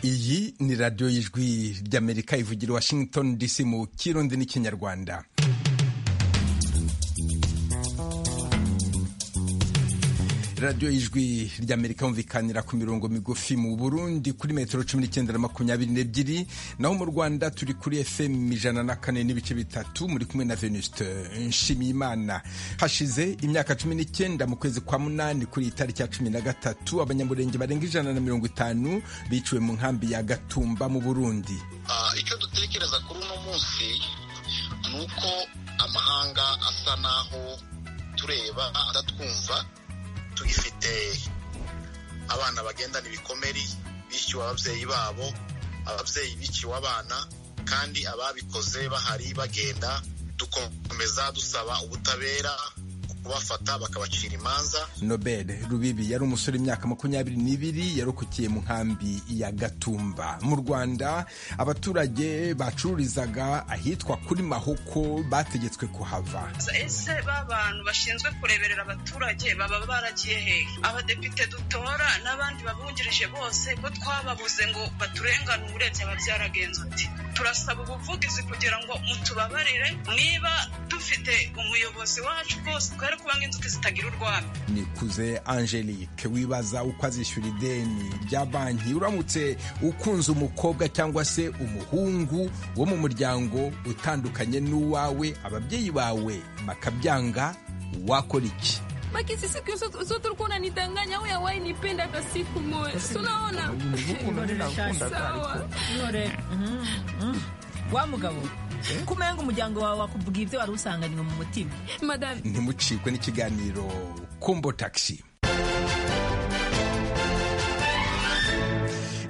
ni radiyo y'ijwi ry'amerika ivugira washington dc mu kirundi n'ikinyarwanda radiyo y'ijwi ry'amerika yumvikanira ku mirongo migufi mu burundi kuri metero cumi n'icyenda na makumyabiri n'ebyiri naho mu rwanda turi kuri fm ijana na kane n'ibice bitatu muri kumwe na venuste nshimiyimana hashize imyaka cumi n'icyenda mu kwezi kwa munani kuri iyi tariki ya cumi na gatatu abanyamurenge barenga ijana na mirongo itanu biciwe mu nkambi ya gatumba mu burundi icyo dutekereza kuri uno munsi ni uko amahanga asa n'aho tureba atatwumva tugifite abana bagendana ibikomeri bishyuwe ababyeyi babo ababyeyi biciwe abana kandi ababikoze bahari bagenda dukomeza dusaba ubutabera kubafata bakabacira imanza nobel rubibi yari umusore imyaka makumyabiri n'ibiri yarokokiye mu nkambi ya gatumba mu rwanda abaturage bacururizaga ahitwa kuri mahoko bategetswe kuhava ese ba bantu bashinzwe kureberera abaturage baba baragiye hehe abadepite dutora n'abandi babungirije bose ko twababuze ngo baturenganure byaba byaragenze uti turasaba ubuvugizi kugira ngo mutubabarire niba dufite umuyobozi wacu rwose twari kuba nk'inzuki zitagira urwara nikuze angelique wibaza uko azishyura ideni rya banki uramutse ukunze umukobwa cyangwa se umuhungu wo mu muryango utandukanye n'uwawe ababyeyi bawe bakabyanga wakora iki Makisi siku zote ulikuwa unanidanganya wewe wewe nipenda hata siku moja. Unaona? Sawa. Nore. Wa mugabo. kumenga umuryango wawe wakubwira ibyo wari usanganywe mu mutima Madame. ntimucikwe n'ikiganiro kumbo taxi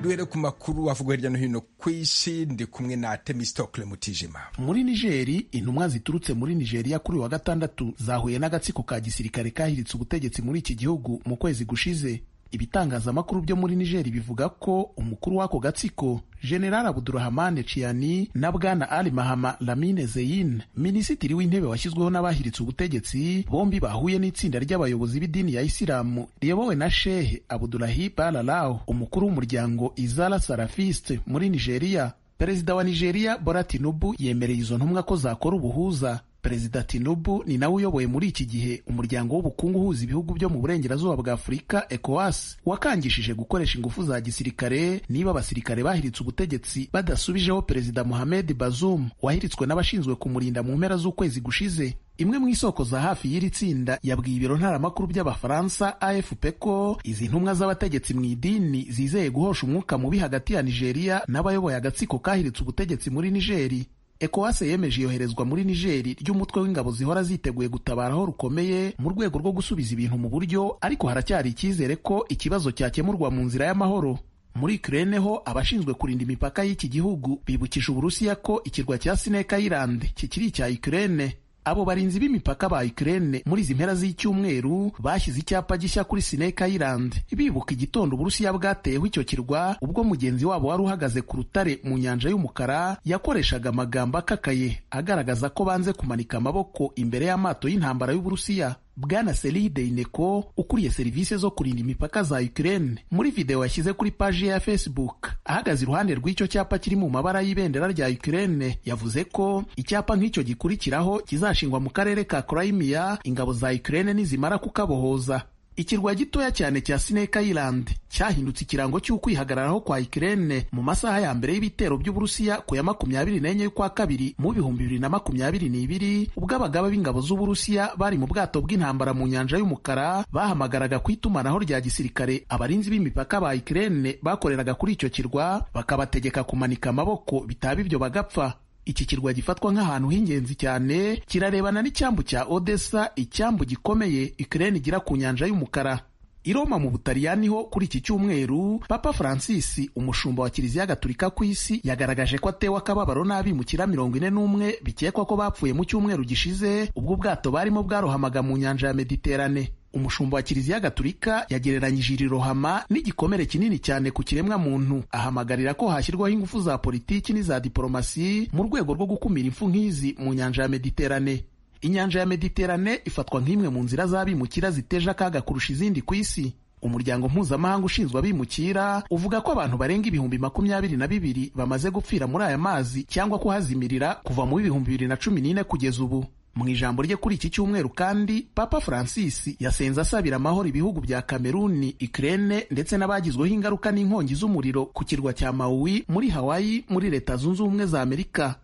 duhere ku makuru avugwa hirya no hino ku isi ndi kumwe na temistokle mutijima muri nigeri intumwa ziturutse muri nigeriya kuri uyu wa gatandatu zahuye n'agatsiko ka gisirikare kahiritse ubutegetsi muri iki gihugu mu kwezi gushize ibitangazamakuru byo muri nigeri bivuga ko umukuru w'ako gatsiko general abudurahamane ciani na bwana ali mahama lamine zeyin minisitiri w'intebe washyizweho n'abahiritse ubutegetsi bombi bahuye n'itsinda ry'abayobozi b'idini ya isilamu riyobowe na shehe abudulahi balalao umukuru w'umuryango izara sarafiste muri nigeriya perezida wa nigeriya bora tinubu yemereye izo ntumwa ko zakora ubuhuza perezida tinubu ni nawe uyoboye muri iki gihe umuryango w'ubukungu uhuza ibihugu byo mu burengerazuba bwa afurika ecowas wakangishije gukoresha ingufu za gisirikare niba abasirikare bahiritse ubutegetsi badasubijeho perezida mohamed bazum wahiritswe n'abashinzwe kumurinda mu mpera z'ukwezi gushize imwe mu isoko za hafi y'iri tsinda yabwiye ibiro ntaramakuru by'abafaransa afp ko izi ntumwa z'abategetsi mu idini zizeye guhosha umwuka mubi hagati ya nigeria n'abayoboye agatsiko kahiritse ubutegetsi muri nigeri ECOWAS yemeje iyoherezwa muri Nigeri ry'umutwe w'ingabo zihora ziteguye gutabara aho rukomeye mu rwego rwo gusubiza ibintu mu buryo ariko haracyari icyizere ko ikibazo cyakemurwa mu nzira y'amahoro muri Ukraine ho abashinzwe kurinda imipaka y'iki gihugu bibukije Uburusiya ko ikirwa cya Sineka Island kikiri icya Ukraine abo barinzi b'imipaka ba Ukraine muri izi mpera z'icyumweru bashyize icyapa gishya kuri Sineka Island bibuka igitondo Uburusiya bwateyeho icyo kirwa ubwo mugenzi wabo wari uhagaze ku rutare mu nyanja y'umukara yakoreshaga amagambo akakaye agaragaza ko banze kumanika amaboko imbere y'amato y'intambara y'Uburusiya Bwana Seri Deineko ukuriye serivisi zo kurinda imipaka za Ukraine muri video yashyize kuri paji ya Facebook ahagaze iruhande rw'icyo cyapa kiri mu mabara y'ibendera rya Ukraine yavuze ko icyapa nk'icyo gikurikiraho kizashingwa mu karere ka Crimea ingabo za Ukraine nizimara kukabohoza ikirwa gitoya cyane cya Sineka Island cyahindutse ikirango cy'ukwihagararaho kwa Ukraine mu masaha ya mbere y'ibitero by'Uburusiya ku ya makumyabiri n'enye y'ukwa kabiri mu bihumbi bibiri na makumyabiri n'ibiri ubwo abagaba b'ingabo z'Uburusiya bari mu bwato bw'intambara mu nyanja y'umukara bahamagaraga ku itumanaho rya gisirikare abarinzi b'imipaka ba Ukraine bakoreraga kuri icyo kirwa bakabategeka kumanika amaboko bitaba ibyo bagapfa iki kirwa gifatwa nk'ahantu h'ingenzi cyane kirarebana n'icyambu cya Odessa icyambu gikomeye Ukraine igira ku nyanja y'umukara i Roma mu Butaliyani ho kuri iki cyumweru Papa Francis umushumba wa Kiliziya Gatolika ku isi yagaragaje ko atewe akababaro n'abimukira mirongo ine n'umwe bikekwa ko bapfuye mu cyumweru gishize ubwo ubwato barimo bwarohamaga mu nyanja ya Mediterane umushumba wa kiliziya gatulika yagereranyije iri rohama n'igikomere kinini cyane ku kiremwa muntu ahamagarira ko hashyirwaho ingufu za politiki n'iza diporomasi mu rwego rwo gukumira impfu nk'izi mu nyanja ya mediterane inyanja ya mediterane ifatwa nk'imwe mu nzira z'abimukira ziteje akaga kurusha izindi ku isi umuryango mpuzamahanga ushinzwe abimukira uvuga ko abantu barenga ibihumbi makumyabiri na bibiri bamaze gupfira muri aya mazi cyangwa kuhazimirira kuva mu bihumbi bibiri na cumi n'ine kugeza ubu mu ijambo rye kuri iki cyumweru kandi papa francis yasenze asabira amahoro ibihugu bya kameruni ikirere ndetse n'abagizweho ingaruka n'inkongi z'umuriro ku kirwa cya mawuwi muri hawaii muri leta zunze ubumwe za amerika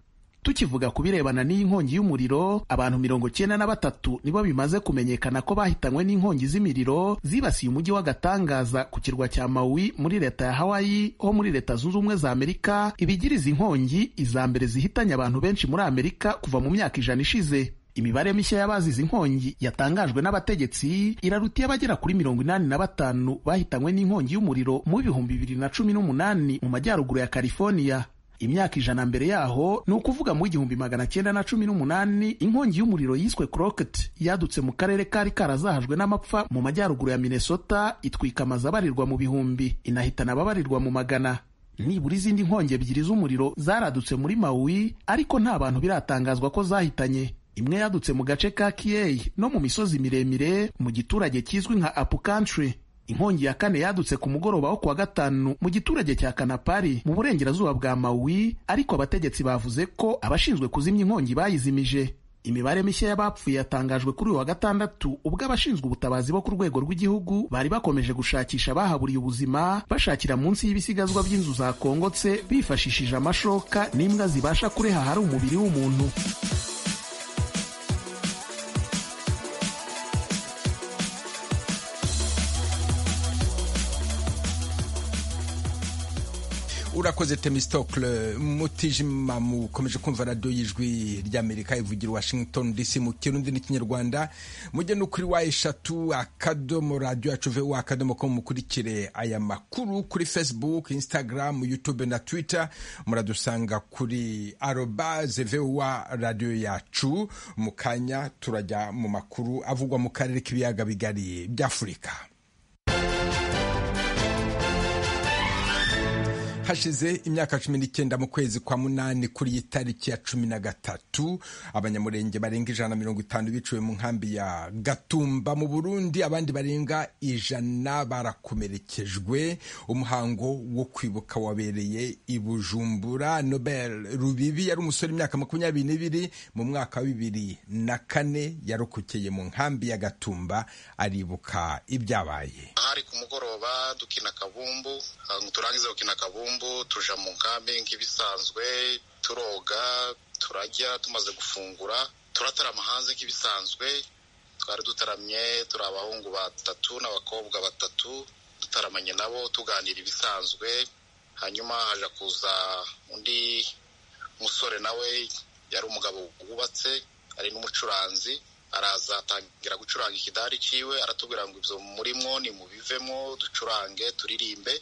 tukivuga ku birebana n'iyi nkongi y'umuriro abantu mirongo cyenda na batatu nibo bimaze kumenyekana ko bahitanywe n'inkongi z'imiriro zibasiye umujyi w'agatangaza ku kirwa cya mawuwi muri leta ya hawaii ho muri leta zunze ubumwe za amerika ibigira izi nkongi iza mbere zihitanye abantu benshi muri amerika kuva mu myaka ijana ishize imibare mishya y'abazize inkongi yatangajwe n'abategetsi iraruta iy'abagera kuri mirongo inani na batanu bahitanywe n'inkongi y'umuriro mu bihumbi bibiri na cumi n'umunani mu majyaruguru ya california imyaka ijana mbere yaho ni ukuvuga mu igihumbi magana cyenda na cumi n'umunani inkongi y'umuriro yiswe crocket yadutse mu karere kari karazahajwe n'amapfa mu majyaruguru ya minnesota itwika amazu abarirwa mu bihumbi inahitana ababarirwa mu magana nibura izindi nkongi ebyiri z'umuriro zaradutse muri mawuwi ariko nta bantu biratangazwa ko zahitanye imwe yadutse mu gace ka kiyeyi no mu misozi miremire mu giturage kizwi nka apu country inkongi ya kane yadutse ku mugoroba wo kuwa gatanu mu giturage cya kanapari mu burengerazuba bwa mawuwi ariko abategetsi bavuze ko abashinzwe kuzimya inkongi bayizimije imibare mishya y'abapfuye yatangajwe kuri uyu wa gatandatu ubwo abashinzwe ubutabazi bo ku rwego rw'igihugu bari bakomeje gushakisha bahaburiye ubuzima bashakira munsi y'ibisigazwa by'inzu zakongotse bifashishije amashoka n'imbwa zibasha kureha ahari umubiri w'umuntu urakoze temistokle mutijima mukomeje kumva radiyo y'ijwi ry'amerika ivugira washington dc mu kirundi n'ikinyarwanda mujye no kuri wa eshatu akadomo radiyo yacu veho akadomo ko mukurikire aya makuru kuri facebook instagram youtube na twitter muradusanga kuri aroba zevewa radiyo yacu mu kanya turajya mu makuru avugwa mu karere k'ibiyaga bigari by'afurika hashize imyaka cumi n'icyenda mu kwezi kwa munani kuri iyi tariki ya cumi na gatatu abanyamurenge barenga ijana na mirongo itanu biciwe mu nkambi ya gatumba mu burundi abandi barenga ijana barakomerekejwe umuhango wo kwibuka wabereye i bujumbura nobel rubibi yari umusore imyaka makumyabiri n'ibiri mu mwaka wa bibiri na kane yarokokeye mu nkambi ya gatumba aribuka ibyabaye ahari ku mugoroba dukina kabumbu turangiza gukina kabumbu tuja mu nkambi nk'ibisanzwe turoga turajya tumaze gufungura turatarama hanze nk'ibisanzwe twari dutaramye turi abahungu batatu n'abakobwa batatu dutaramanye nabo tuganira ibisanzwe hanyuma haja kuza undi musore nawe yari umugabo wubatse ari n'umucuranzi araza atangira gucuranga ikidari cyiwe aratubwira ngo ibyo murimwo ni mubivemo ducurange turirimbe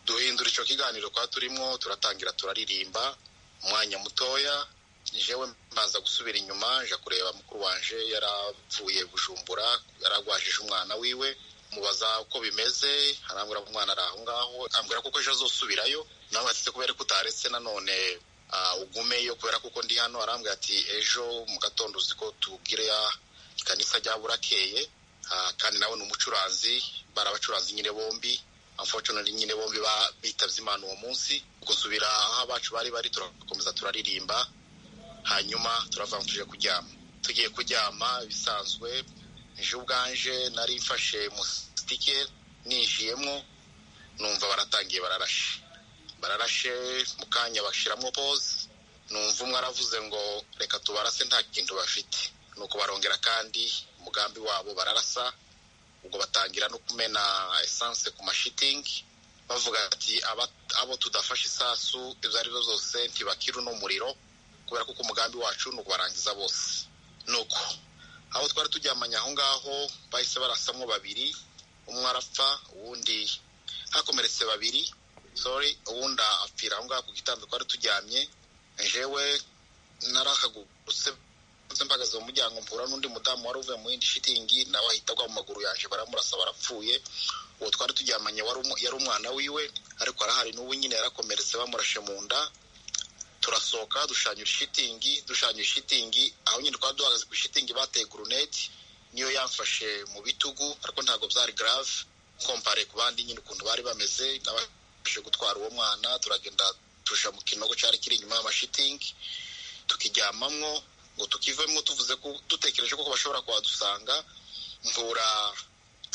duhindura icyo kiganiro kwa turimo turatangira turaririmba umwanya mutoya jewe mbanza gusubira inyuma nja kureba mukuru wanje yaravuye bujumbura yaragwajije umwana wiwe mubaza uko bimeze arambwira ko umwana ari aho ngaho ambwira ko ejo azosubirayo nawe atite kubera ko utaretse nanone ugumeyo kubera kuko ndi hano arambwira ati ejo mu gatondo uzi ko tubwire ikanisa rya burakeye kandi nawe ni umucuranzi bari abacuranzi nyine bombi unfortunately nyine bombi bitavye imana uwo munsi gusubira aho abacu bari bari turakomeza turaririmba hanyuma turava tuje kuryama tugiye kuryama bisanzwe ejo ubwanje nari mfashe musitike ninjiyemo numva baratangiye bararashe bararashe mu kanya bashyiramo pose numva umwe aravuze ngo reka tubarase nta kintu bafite ni ukubarongera kandi umugambi wabo bararasa ubwo batangira no kumena esanse ku mashitingi bavuga ati abo tudafashe isasu ibyo ari byo zose ntibakira uno muriro kubera ko umugambi wacu ni ukubarangiza bose nuko aho twari turyamanye aho ngaho bahise barasamo babiri umwe arapfa uwundi hakomeretse babiri sori uwundi apfira aho ngaho ku gitanda twari turyamye jewe narahagurutse nze mpagaze mu muryango mpura n'undi mudamu wari uvuye mu yindi shitingi nawe ahita agwa mu maguru yaje baramurasa barapfuye uwo twari turyamanye yari umwana wiwe ariko arahari n'ubu nyine yarakomeretse bamurashe mu nda turasohoka dushanyura ishitingi dushanyura ishitingi aho nyine twari duhagaze ku ishitingi bateye guruneti niyo yamfashe mu bitugu ariko ntabwo byari garave kompare ku bandi nyine ukuntu bari bameze abashije gutwara uwo mwana turagenda tuja mu kinogo cyari kiri inyuma y'amashitingi tukiryamamwo ngo tukivemo tuvuze ko dutekereje ko bashobora kuhadusanga mpura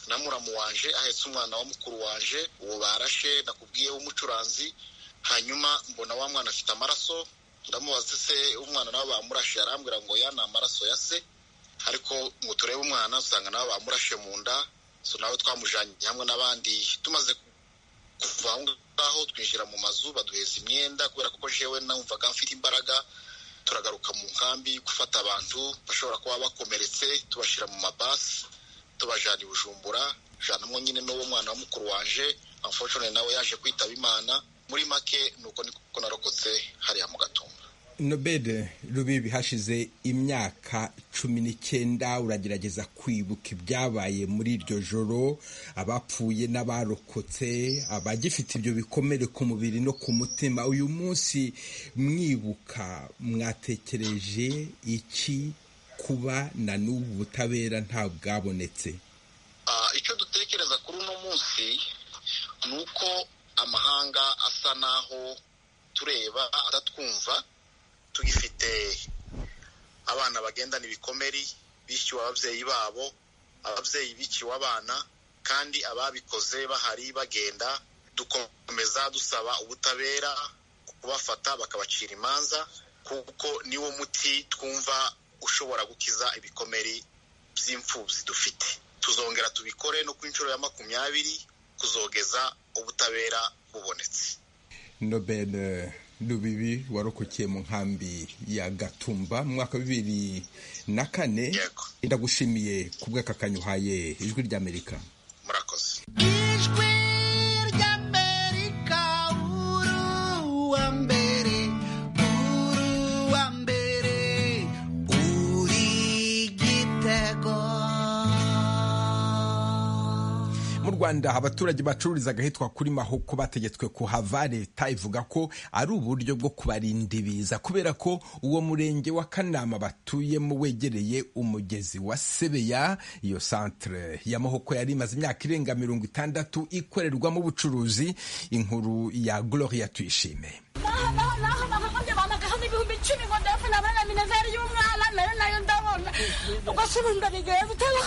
na muramu wanje ahetse umwana wa mukuru wanje uwo barashe nakubwiye w'umucuranzi hanyuma mbona wa mwana afite amaraso ndamubaza se umwana nawe bamurashe arambwira ngo ya ni amaraso ya se ariko ngo turebe umwana usanga nawe bamurashe mu nda so nawe twamujanye hamwe n'abandi tumaze kuva aho ngaho twinjira mu mazu baduheza imyenda kubera ko jewe numvaga mfite imbaraga turagaruka mu nkambi gufata abantu bashobora kuba bakomeretse tubashyira mu mabasi tubajana i bujumbura janamwo nyine n'uwo mwana wa mukuru wanje amfoshone nawe yaje kwitaba imana muri make nuko niko narokotse hariya mu gatumba nobel rubibi hashize imyaka cumi n'icyenda uragerageza kwibuka ibyabaye muri iryo joro abapfuye n'abarokotse abagifite ibyo bikomere ku mubiri no ku mutima uyu munsi mwibuka mwatekereje iki kuba na n'ubu butabera nta bwabonetse icyo dutekereza kuri uno munsi ni uko amahanga asa n'aho tureba atatwumva tugifite abana bagendana ibikomeri bishyuwe ababyeyi babo ababyeyi bikiwe abana kandi ababikoze bahari bagenda dukomeza dusaba ubutabera kubafata bakabacira imanza kuko niwo muti twumva ushobora gukiza ibikomeri by'imfubyi dufite tuzongera tubikore no ku inshuro ya makumyabiri kuzogeza ubutabera bubonetse nobel rubibi warokokiye mu nkambi ya gatumba mu mwaka wa bibiri na kane ndagushimiye ku bw'aka kanyuhaye ijwi ry'amerika murakoze ijwi ry'amerika uruwa mbere uruwa mbere uri igitego mu rwanda abaturage bacururiza ahitwa kuri mahoko bategetswe kuhava leta ivuga ko ari uburyo bwo kubarinda ibiza kubera ko uwo murenge wa kanama batuyemo wegereye umugezi wa sebeya iyo santere ya mahoko yari imaze imyaka irenga mirongo itandatu ikorerwamo ubucuruzi inkuru ya gloria tuyishime naha naho naho nahahamye banagahaza ibihumbi icumi ngo ndafuna abana minezeri y'umwana nayo nayo ndabona ubwo se ubundi nigeye gutera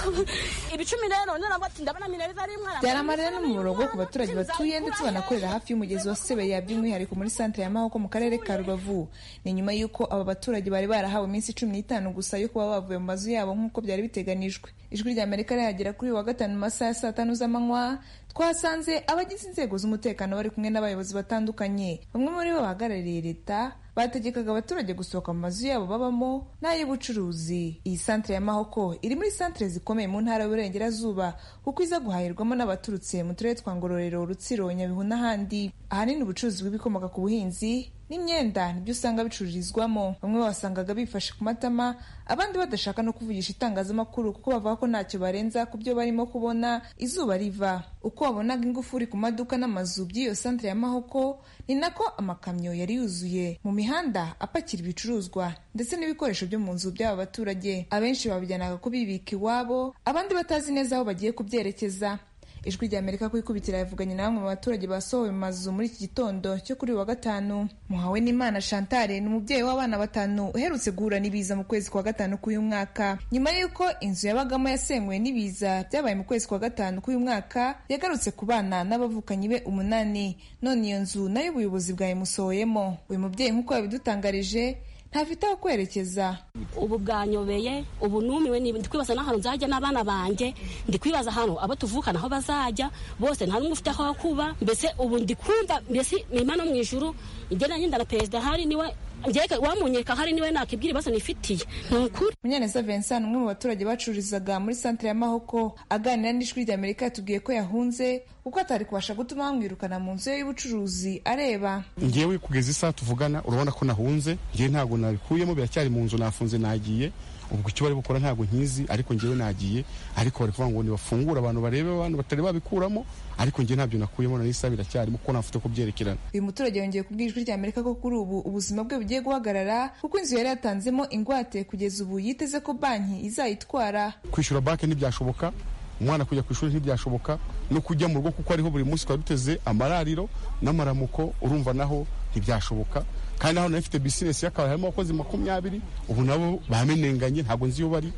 ibicumi rero none nabwo ati ndabona minezeri y'umwana byari amarira n'umumaro ku baturage batuye ndetse banakorera hafi y'umugezi wa sebeya by'umwihariko muri santere ya mahoko mu karere ka rubavu ni nyuma y'uko aba baturage bari barahawe iminsi cumi n'itanu gusa yo kuba bavuye mu mazu yabo nk'uko byari biteganijwe ijwi rya amerika rihagera kuri uyu wa gatanu mu masaha ya saa tanu z'amanywa twasanze abagize inzego z'umutekano bari kumwe n'abayobozi batandukanye bamwe muri bo bahagarariye leta bategekaga abaturage gusohoka mu mazu yabo babamo n'ay'ubucuruzi iyi santere ya mahoko iri muri santere zikomeye mu ntara y'uburengerazuba kuko iza guhahirwamo n'abaturutse mu turere twa ngororero rutsiro nyabihu n'ahandi ahanini ubucuruzi bw'ibikomoka ku buhinzi n'imyenda nibyo usanga bicururizwamo bamwe basangaga bifashe ku matama abandi badashaka no kuvugisha itangazamakuru kuko bavuga ko ntacyo barenza ku byo barimo kubona izuba riva uko wabonaga ingufuri ku maduka n'amazu by'iyo santere ya mahoko ni nako amakamyo yari yuzuye mu mihanda apakira ibicuruzwa ndetse n'ibikoresho byo mu nzu by'aba baturage abenshi babijyanaga kubibika iwabo abandi batazi neza aho bagiye kubyerekeza ijwi rya amerika kwikubitira yavuganye na bamwe mu baturage basohowe mu mazu muri iki gitondo cyo kuri uyu wa gatanu muhawe n'imana shantare ni umubyeyi w'abana batanu uherutse guhura n'ibiza mu kwezi kwa gatanu k'uyu mwaka nyuma y'uko inzu yabagamo yasenguwe n'ibiza byabaye mu kwezi kwa gatanu k'uyu mwaka yagarutse ku bana n'abavukanyi be umunani none iyo nzu nayo ubuyobozi bwayimusohoyemo uyu mubyeyi nk'uko yabidutangarije ntafite aho kwerekeza ubu bwanyobeye ubu numiwe ndi kwibaza n'ahantu nzajya n'abana banjye ndi kwibaza ahantu abo tuvukana aho bazajya bose nta n'umwe ufite aho kuba mbese ubu ndi kumva mbese imana mu ijuru igenda ngenda na perezida hari niwe njyeka wamunyeka hari niwe nakibwira ibibazo nifitiye ni ukuri munyaneza vincent umwe mu baturage bacururizaga muri santere ya mahoko aganira n'ijwi rya amerika yatubwiye ko yahunze kuko atari kubasha gutuma bamwirukana mu nzu ye y'ubucuruzi areba ngewe kugeza isaha tuvugana urabona ko nahunze ngewe ntabwo nabikuyemo biracyari mu nzu nafunze nagiye ubwo icyo bari gukora ntabwo nkizi ariko ngewe nagiye ariko bari kuvuga ngo nibafungure abantu barebe abantu batari babikuramo ariko ngewe ntabyo nakuyemo na isa biracyarimo kuko ntafite ko byerekerana uyu muturage yongeye kubwira ijwi rya amerika ko kuri ubu ubuzima bwe bugiye guhagarara kuko inzu yari yatanzemo ingwate kugeza ubu yiteze ko banki izayitwara kwishyura banki ntibyashoboka umwana kujya ku ishuri ntibyashoboka no kujya mu rugo kuko ariho buri munsi twari duteze amarariro n'amaramuko urumva naho ntibyashoboka kandi naho nari mfite bizinesi y'akabari harimo abakozi makumyabiri ubu nabo bamenenganye ntabwo nzi iyo bari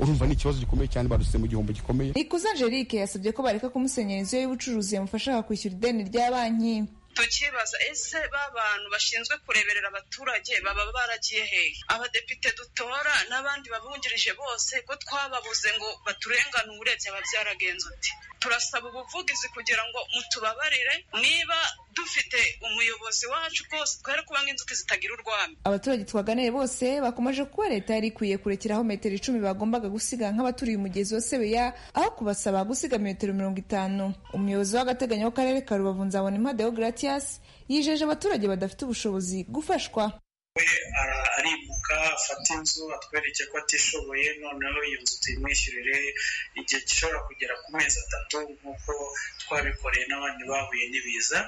urumva ni ikibazo gikomeye cyane badutse mu gihombo gikomeye ikuza angelique yasabye ko bareka kumusenyera inzu ye y'ubucuruzi yamufasha kwishyura ideni rya banki tukibaza ese ba bantu bashinzwe kureberera abaturage baba baragiye hehe abadepite dutora n'abandi babungirije bose ko twababuze ngo baturengane uretse ababyaragenze uti turasaba ubuvugizi kugira ngo mutubabarire niba dufite umuyobozi wacu rwose twere kuba nk'inzuki zitagira urwamo abaturage twaganiye bose bakomeje kuba leta yari ikwiye kurekeraho metero icumi bagombaga gusiga nk'abaturiye umugezi wa sebeya aho kubasaba gusiga metero mirongo itanu umuyobozi w'agateganyo w'akarere ka rubavu nzabona impade gratias yijeje abaturage badafite ubushobozi gufashwa we arimuka afata inzu atwereke ko atishoboye noneho iyo nzu tuyimwishyurire igihe gishobora kugera ku mezi atatu nk'uko twabikoreye n'abandi bahuye n'ibiza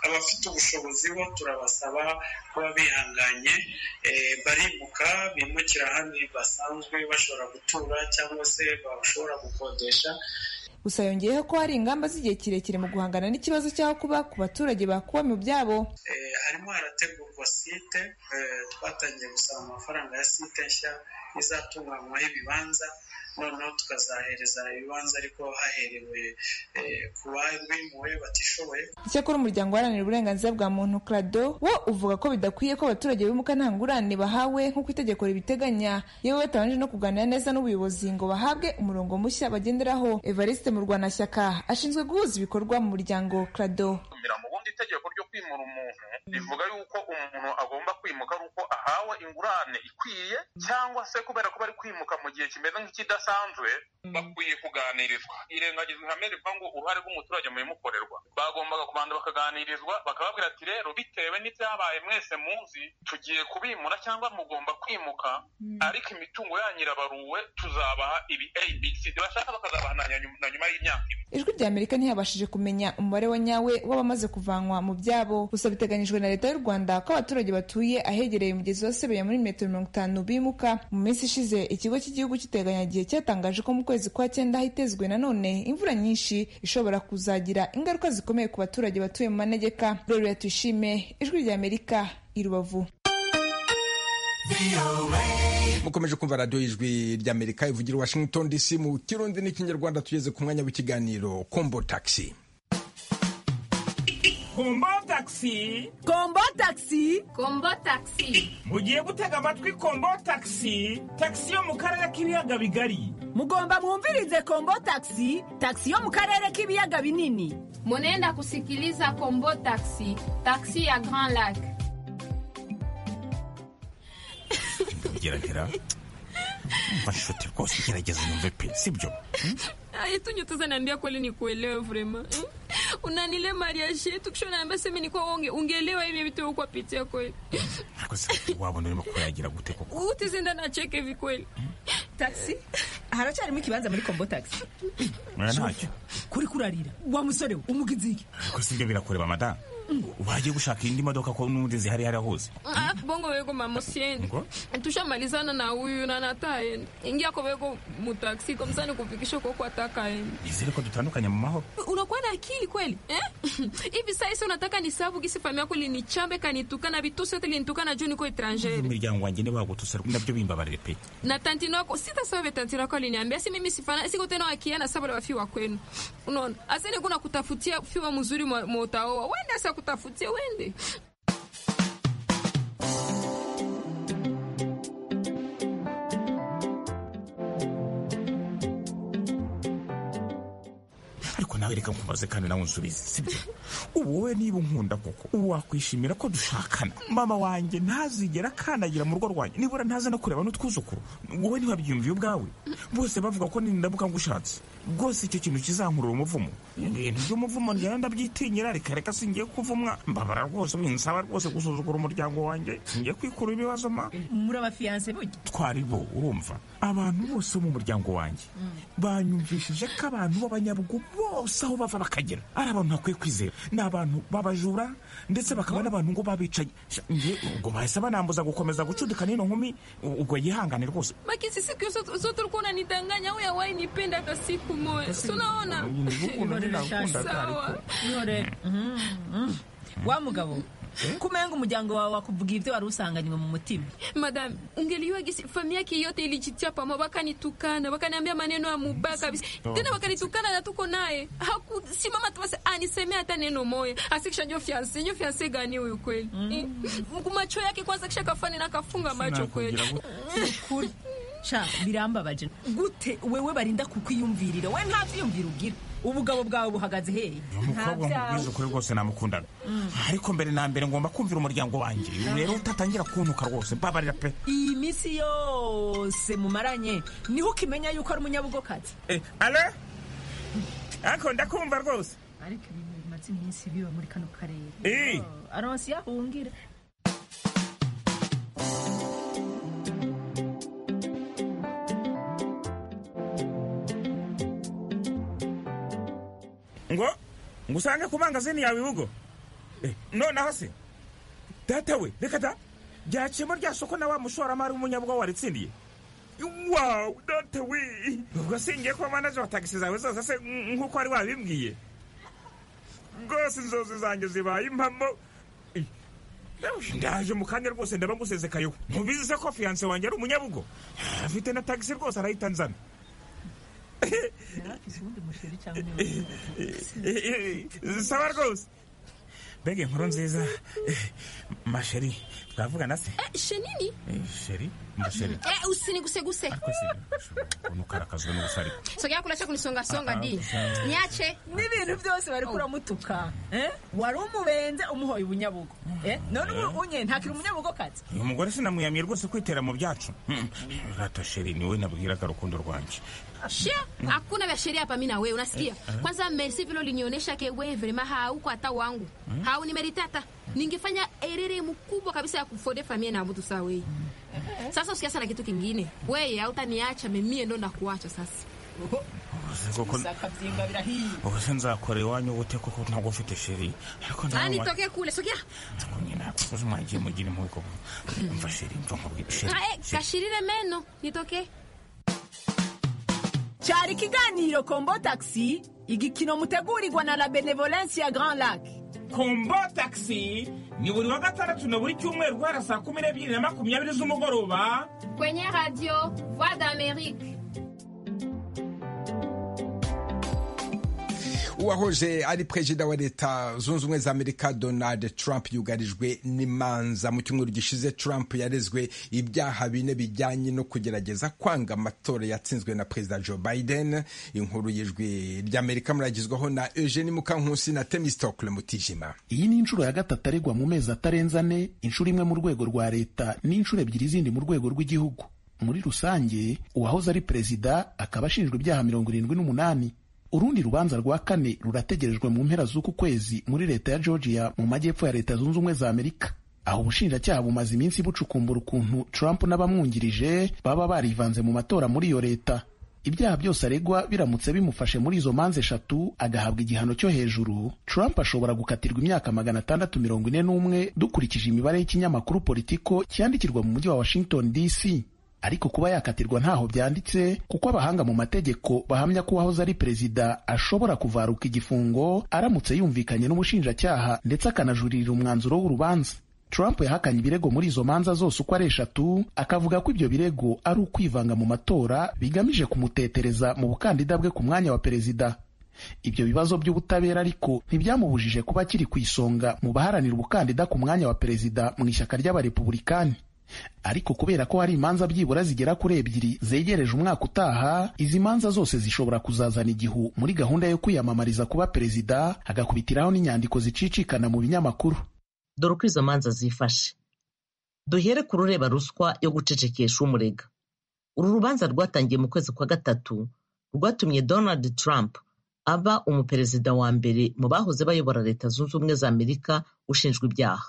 abafite ubushobozi bo turabasaba kuba bihanganye barimuka bimukira ahandi basanzwe bashobora gutura cyangwa se bashobora gukodesha gusa yongeyeho ko hari ingamba z'igihe kirekire mu guhangana n'ikibazo cy'aho kuba ku baturage bakuba mu byabo harimo harategurwa site twatangiye gusaba amafaranga ya site nshya izatunganywaho ibibanza noneho tukazahereza ibibanza ariko haherewe ku babimuwe batishoboye icyakora umuryango uharanira uburenganzira bwa muntu krado wo uvuga ko bidakwiye ko abaturage bimuka nta ngurane bahawe nk'uko itegeko ribiteganya yewe batabanje no kuganira neza n'ubuyobozi ngo bahabwe umurongo mushya bagenderaho evariste murwanashyaka ashinzwe guhuza ibikorwa mu muryango krado itegeko ryo kwimura umuntu rivuga yuko umuntu agomba kwimuka ari uko ahawe ingurane ikwiye cyangwa se kubera ko bari kwimuka mu gihe kimeze nk'ikidasanzwe bakwiye kuganirizwa irengagizwa ihame rivuga ngo uruhare rw'umuturage mu bimukorerwa bagombaga kubanza bakaganirizwa bakababwira ati rero bitewe n'ibyabaye mwese muzi tugiye kubimura cyangwa mugomba kwimuka ariko imitungo yanyu irabaruwe tuzabaha ibi abc bashaka bakazabaha na nyuma y'imyaka ibiri ijwi rya amerika ntiyabashije kumenya umubare wa nyawe w'abamaze kuvanwa mu byabo gusa biteganyijwe na leta y'u rwanda ko abaturage batuye ahegereye umugezi wa sebeya muri metero mirongo itanu bimuka mu minsi ishize ikigo cy'igihugu cy'iteganyagihe cyatangaje ko mu kwezi kwa cyenda hitezwe nanone imvura nyinshi ishobora kuzagira ingaruka zikomeye ku baturage batuye mu manegeka rero tuyishime ijwi rya amerika i rubavu mukomeje kumva radiyo y'ijwi ry'amerika ivugira washington dc mu kirundi n'ikinyarwanda tugeze ku mwanya w'ikiganiro kombo taxi kombo taxi kombo taxi kombo taxi mugiye gutega amatwi kombo taxi taxi yo mu karere k'ibiyaga bigari mugomba mwumvirize kombo taxi taxi yo mu karere k'ibiyaga binini munenda kusikiliza kombo taxi taxi ya grand lac geragera mashuti rwose ugerageza numve pe sibyo yetunye tuzananiambia kweli ni kuelewa vrema unanile mariage yetu kisho naambia seme ni kwa onge ungeelewa hivi vitu huko pitia kweli ariko se wabona urimo kuyagira gute koko utizinda na cheke hivi kweli taxi haracyarimo ikibanza muri kombo taxi mwana ntacyo kuri kurarira wa musore we umugizi iki ariko sibyo birakureba madamu wagiye gushaka indi modoka ko n'ubundi zihari hariya hose Ah, bongo wego mamusiende tushamalizana na huyu na nataenda ingia kwa wego mutaksi kwa msani kufikisha kwa kwa atakaenda izere ko dutandukanye mu mahoro unakuwa na akili kweli eh? hivi saa hisi unataka nisabu gisi fami yako linichambe kanitukana vitusi yote linitukana juu niko etrangere imiryango wanjye ntiwagutuse nabyo bimbabarire pe na tantino yako sitasave tantino yako aliniambia si mimi sifana siko tena wakiana saba la wafiwa kwenu unaona asende kuna kutafutia fiwa mzuri mwa mwa utaoa wende asa kutafutia wende ariko nawe reka nkubaze kandi nawe unsubize sibyo ubu wowe niba unkunda koko ubu wakwishimira ko dushakana mama wanjye ntazigera akandagira mu rugo rwanjye nibura ntaza no kureba n'utwuzukuru wowe ntiwabyiyumviye ubwawe bose bavuga ko nindabuka ngushatse rwose icyo kintu kizankurura umuvumo ibintu by'umuvumo njyewe ndabyitinyira reka reka singiye kuvumwa mbabara rwose binsaba rwose gusuzugura umuryango wanjye singiye kwikura ibibazo ma muri abafiyanse burya twari bo urumva abantu bose bo mu muryango wanjye banyumvishije ko abantu b'abanyabugu bose aho bava bakagera ari abantu bakwiye kwizera ni abantu b'abajura ndetse bakaba n'abantu ngo babicaye njye ubwo bahise banambuza gukomeza gucudikana ino nkumi ubwo yihangane rwose Lakini siku zote zote ulikuwa unanidanganya wewe hawahi nipenda hata siku moja. Si unaona? Sawa. Yore. Mhm, mhm. wa mugabo kumenga umuryango wawe wakubwira ibyo wari usanganywe mu mutima Madam, ungelijua gisi familia yake yote ilijitia pamoja, wakanitukana, wakaniambia maneno ya mubaya kabisa. Tena wakanitukana na tuko naye. Hakusimama tu basi anisemea hata neno moja. Asikisha nyo fiancé, nyo fiancé gani huyu kweli? Mm. Macho yake kwanza kisha kafani na kafunga macho kweli. Kuri. sha birambabaje gute wewe barinda kukwiyumvirira we nta vyiyumvira ugira ubugabo bwawe buhagaze hehe umukobwa mubwiza ukuri rwose namukundana ariko mbere na mbere ngomba kumvira umuryango wanjye uyu rero utatangira kuntuka rwose mbabarira pe iyi minsi yose mumaranye niho ukimenya yuko ari umunyabugokazi Eh, alo ariko ndakumva rwose ariko ibintu bimaze iminsi biba muri kano karere Eh. Oh, aronsi yahungira ngo ngo usange ku mangazini yawe urugo Eh, nonaho se data we reka da byaciyemo rya soko na wa mushoramari w'umunyabwa waritsindiye wawu data we ubwo singiye kuba manaje wa tagisi zawe zose se nk- nk'uko wari wabimbwiye rwose inzozi zanjye zibaye impamo Eh, ndaje mu kanya rwose ndaba ngusezekayeho ntubizi se ko fiyanse wanjye ari umunyabugo afite na tagisi rwose arayita nzana saba rwose mbega inkuru nziza Eh, masheri twavugana se Eh, shenini? Eh, sheri masheri Eh, usiniguseguse. nukarakazwe n'ubusariko Sogea kulacha kunisonga songa Ah, ah, di. ah. Niache. n'ibintu byose bariko uramutuka eh? wari umubenze umuhoye ubunyabugo eh? none ubu unye ntakiri umunyabugokazi uyu mugore sinamwiyamiye rwose kwitera mu byacu Mm. rata sheri niwe nabwiraga rukundo rwanjye Shia, hakuna vya sheria hapa mimi na wewe unasikia? Eh, Kwanza merci vile ulinionyesha ke wewe vrema hauko hata wangu. Mm. Haunimerita hata. Ningefanya erere mkubwa kabisa ya kufode familia na mtu sawa wewe. Sasa usikia sana kitu kingine. Wewe hautaniacha mimi ndo ndakuacha sasa. akabyimba birahiye ubu se nzakora iwanyu gute kuko ntabwo ufite sheri ariko Nani tokee kule sogea. nakuzi mwagiye mugira impuko mva sheri mva nkubwira sheri Ah, eh, kashirire meno nitokee. cyari ikiganiro kombo taxi igikino mutegurirwa na la benevolence ya grand lac kombo taxi ni buri wa gatandatu na buri cyumweru guhera saa kumi n'ebyiri na makumyabiri z'umugoroba Kwenye radio Voix d'Amérique. uwahoje ari perezida wa leta zunze ubumwe za amerika donald trump yugarijwe n'imanza mu cyumweru gishize trump yarezwe ibyaha bine bijyanye no kugerageza kwanga amatora yatsinzwe na perezida joe biden inkuru y'ijwi ry'amerika muragizwaho na eugene mukankusi na temistokle mutijima iyi ni inshuro ya gatatu aregwa mu mezi atarenze ane inshuro imwe mu rwego rwa leta n'inshuro ebyiri zindi mu rwego rw'igihugu muri rusange uwahoze ari perezida akaba ashinjwa ibyaha mirongo irindwi n'umunani urundi rubanza rwa kane rurategerejwe mu mpera z'uku kwezi muri leta ya georgia mu majyepfo ya leta zunze ubumwe za amerika aho ubushinjacyaha bumaze iminsi bucukumbura ukuntu trump n'abamwungirije baba barivanze mu matora muri iyo leta ibyaha byose aregwa biramutse bimufashe muri izo manza eshatu agahabwa igihano cyo hejuru trump ashobora gukatirwa imyaka magana atandatu mirongo ine n'umwe dukurikije imibare y'ikinyamakuru politiko cyandikirwa mu mujyi wa washington dc ariko kuba yakatirwa ntaho byanditse kuko abahanga mu mategeko bahamya ko uwahoze ari perezida ashobora kuvaruka igifungo aramutse yumvikanye n'ubushinjacyaha ndetse akanajurira umwanzuro w'urubanza Trump yahakanye ibirego muri izo manza zose uko ari eshatu akavuga ko ibyo birego ari ukwivanga mu matora bigamije kumutetereza mu bukandida bwe ku mwanya wa perezida ibyo bibazo by'ubutabera ariko ntibyamubujije kuba akiri ku isonga mu baharanira ubukandida ku mwanya wa perezida mu ishyaka ry'abarepubulikani ariko kubera ko hari imanza byibura zigera kuri ebyiri zegereje umwaka utaha izi manza zose zishobora kuzazana igihu muri gahunda yo kwiyamamariza kuba perezida agakubitiraho n'inyandiko zicicikana mu binyamakuru dore uko izo manza zifashe duhere ku rureba ruswa yo gucecekesha umurega uru rubanza rwatangiye mu kwezi kwa gatatu rwatumye donald trump aba umuperezida wa mbere mu bahoze bayobora leta zunze ubumwe za amerika ushinjwa ibyaha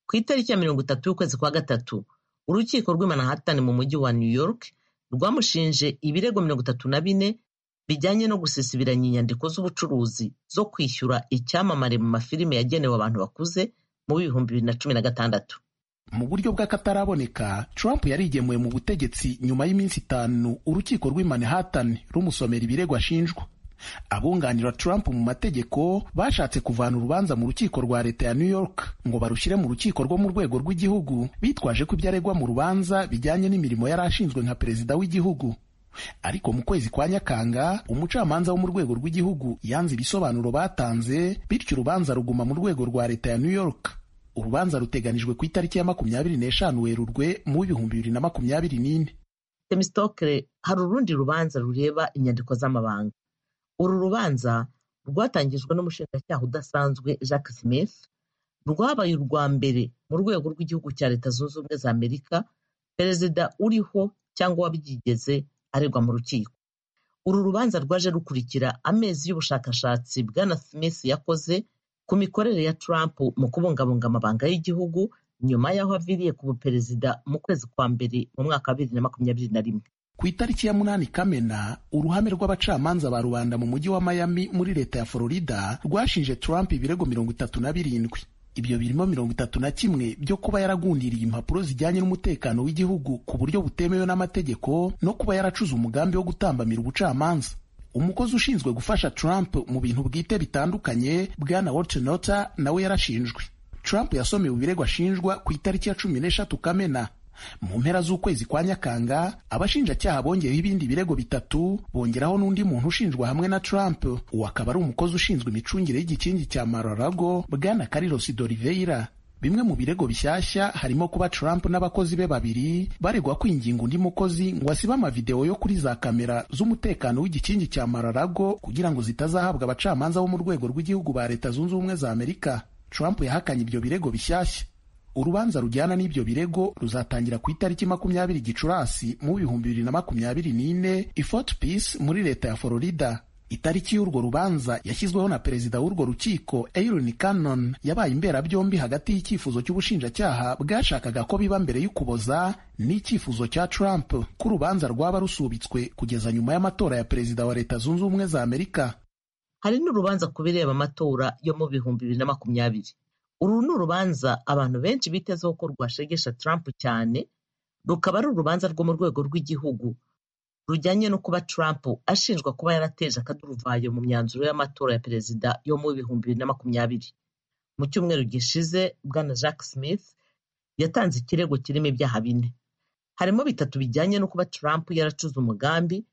ku itariki ya mirongo itatu y'ukwezi kwa gatatu urukiko rw'i manhattan mu mujyi wa new york rwamushinje ibirego mirongo itatu na bine bijyanye no gusesibiranya inyandiko z'ubucuruzi zo kwishyura icyamamare mu mafilime yagenewe abantu bakuze mu bihumbi bibiri na cumi na gatandatu mu buryo bw'akataraboneka trump yarigemuye mu butegetsi nyuma y'iminsi itanu urukiko rw'i manhattan rumusomera ibirego ashinjwa abunganira trump mu mategeko bashatse kuvana urubanza mu rukiko rwa leta ya new york ngo barushyire mu rukiko rwo mu rwego rw'igihugu bitwaje ko ibyo aregwa mu rubanza bijyanye n'imirimo yari ashinzwe nka perezida w'igihugu ariko mu kwezi kwa nyakanga umucamanza wo mu rwego rw'igihugu yanze ibisobanuro batanze bityo urubanza ruguma mu rwego rwa leta ya new york urubanza ruteganijwe ku itariki ya makumyabiri n'eshanu werurwe mu bihumbi bibiri na makumyabiri n'ine temistokere hari urundi rubanza rureba inyandiko z'amabanga uru rubanza rwatangijwe n'umushinjacyaha udasanzwe jacques smith rwabaye urwa mbere mu rwego rw'igihugu cya leta zunze ubumwe za amerika perezida uriho cyangwa wabyigeze aregwa mu rukiko uru rubanza rwaje rukurikira amezi y'ubushakashatsi bwana smith yakoze ku mikorere ya Trump mu kubungabunga amabanga y'igihugu nyuma y'aho aviriye ku buperezida mu kwezi kwa mbere mu mwaka wa bibiri na makumyabiri na rimwe ku itariki ya munani kamena uruhame rw'abacamanza ba rubanda mu mujyi wa miami muri leta ya florida rwashinje Trump ibirego mirongo itatu na birindwi ibyo birimo mirongo itatu na kimwe byo kuba yaragundiriye impapuro zijyanye n'umutekano w'igihugu ku buryo butemewe n'amategeko no kuba yaracuze umugambi wo gutambamira ubucamanza umukozi ushinzwe gufasha Trump mu bintu bwite bitandukanye bwana Walternota nawe yarashinjwe Trump yasomewe ibirego ashinjwa ku itariki ya cumi n'eshatu Kamena mu mpera z'ukwezi kwa Nyakanga abashinjacyaha bongeyeho ibindi birego bitatu bongeraho n'undi muntu ushinjwa hamwe na Trump uwo akaba ari umukozi ushinzwe imicungire y'igikingi cya Mar-a-Lago bwana Carlos D'Oliveira bimwe mu birego bishyashya harimo kuba Trump n'abakozi be babiri baregwa kwinginga undi mukozi ngo asibe amavidewo yo kuri za kamera z'umutekano w'igikingi cya Mar-a-Lago kugira ngo zitazahabwa abacamanza bo mu rwego rw'igihugu ba Leta Zunze Ubumwe za Amerika Trump yahakanye ibyo birego bishyashya urubanza rujyana n'ibyo birego ruzatangira ku itariki makumyabiri Gicurasi mu bihumbi bibiri na makumyabiri n'ine i Fort Pierce muri leta ya Florida itariki y'urwo rubanza yashyizweho na perezida w'urwo rukiko Aaron Cannon yabaye imberabyombi hagati y'icyifuzo cy'ubushinjacyaha bwashakaga ko biba mbere y'ukuboza n'icyifuzo cya Trump ko urubanza rwaba rusubitswe kugeza nyuma y'amatora ya perezida wa leta zunze ubumwe za Amerika hari n'urubanza ku bireba amatora yo mu bihumbi bibiri na makumyabiri uru ni urubanza abantu benshi bitezeho ko rwashegesha Trump cyane rukaba ari urubanza rwo mu rwego rw'igihugu rujyanye no kuba Trump ashinjwa kuba yarateje akaduruvayo mu myanzuro y'amatora ya perezida yo mu bihumbi bibiri na makumyabiri mu cyumweru gishize bwana Jacques Smith yatanze ikirego kirimo ibyaha bine harimo bitatu bijyanye no kuba Trump yaracuze umugambi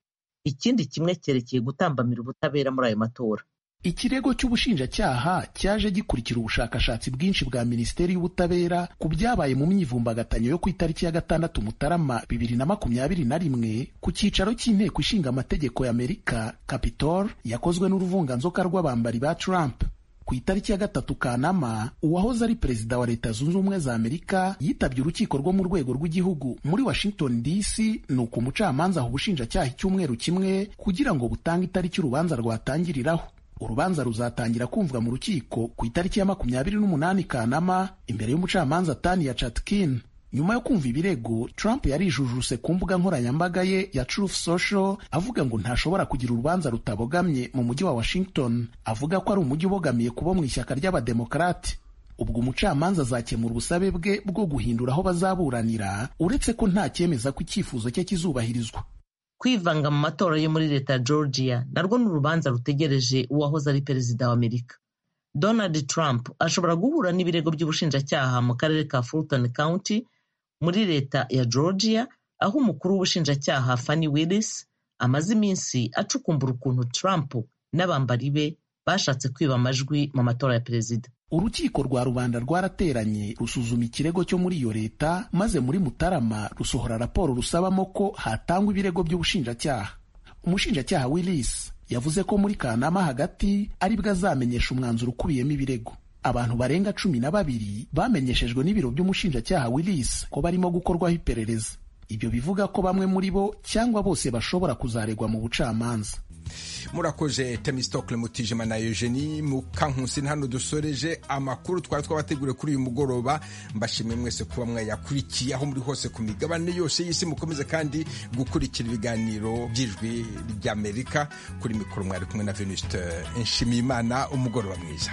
ikindi kimwe cyerekeye gutambamira ubutabera muri ayo matora ikirego cy'ubushinjacyaha cyaje gikurikira ubushakashatsi bwinshi bwa minisiteri y'ubutabera ku byabaye mu myivumbagatanyo yo ku itariki ya gatandatu mutarama bibiri na makumyabiri na rimwe ku cyicaro cy'inteko ishinga amategeko y'amerika capitol yakozwe n'uruvunganzoka rw'abambari ba trump ku itariki ya gatatu kanama uwahoze ari perezida wa leta zunze ubumwe za amerika yitabye urukiko rwo mu rwego rw'igihugu muri washington dc ni uko umucamanza aha ubushinjacyaha icyumweru kimwe kugira ngo butange itariki urubanza rwatangiriraho urubanza ruzatangira kumvwa mu rukiko ku itariki ya makumyabiri n'umunani kanama imbere y'umucamanza tania chatkin nyuma yo kumva ibirego trump yarijujuse ku mbuga nkoranyambaga ye ya truth social avuga ngo ntashobora kugira urubanza rutabogamye mu mujyi wa washington avuga ko ari umujyi ubogamiye kubo mu ishyaka ry'abademokarate ubwo umucamanza azakemura ubusabe bwe bwo guhindura aho bazaburanira uretse ko nta cyemeza ko icyifuzo cye kizubahirizwa kwivanga mu matora yo muri leta ya georgia narwo ni urubanza rutegereje uwahoze ari perezida wa amerika donald trump ashobora guhura n'ibirego by'ubushinjacyaha mu karere ka fulton county muri leta ya georgia aho umukuru w'ubushinjacyaha fanny willis amaze iminsi acukumbura ukuntu trump n'abambari be bashatse kwiba amajwi mu matora ya perezida urukiko rwa rubanda rwarateranye rusuzuma ikirego cyo muri iyo leta maze muri mutarama rusohora raporo rusabamo ko hatangwa ibirego by'ubushinjacyaha umushinjacyaha willis yavuze ko muri kanama hagati aribwo azamenyesha umwanzuro ukubiyemo ibirego abantu barenga cumi na babiri bamenyeshejwe n'ibiro by'umushinjacyaha willis ko barimo gukorwaho iperereza ibyo bivuga ko bamwe muri bo cyangwa bose bashobora kuzaregwa mu bucamanza murakoze temisitokule mutijima na eugenie mukankusi hano dusoreje amakuru twari twabateguriye kuri uyu mugoroba mbashimiye mwese kuba mwayakurikiye aho muri hose ku migabane yose y'isi mukomeze kandi gukurikira ibiganiro by'ijwi ry'amerika kuri mikoro mwari kumwe na venusite nshimiyimana umugoroba mwiza